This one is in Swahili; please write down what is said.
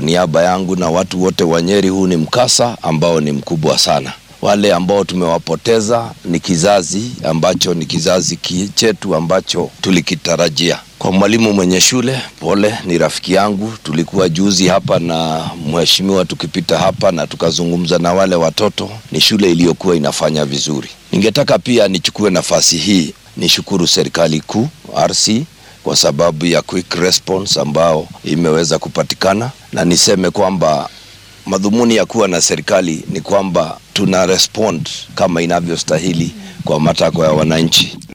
niaba yangu na watu wote wa Nyeri, huu ni mkasa ambao ni mkubwa sana. Wale ambao tumewapoteza ni kizazi ambacho ni kizazi chetu ambacho tulikitarajia. Kwa mwalimu mwenye shule, pole, ni rafiki yangu. Tulikuwa juzi hapa na mheshimiwa tukipita hapa na tukazungumza na wale watoto. Ni shule iliyokuwa inafanya vizuri. Ningetaka pia nichukue nafasi hii nishukuru serikali kuu RC kwa sababu ya quick response ambao imeweza kupatikana, na niseme kwamba madhumuni ya kuwa na serikali ni kwamba tuna respond kama inavyostahili kwa matakwa ya wananchi.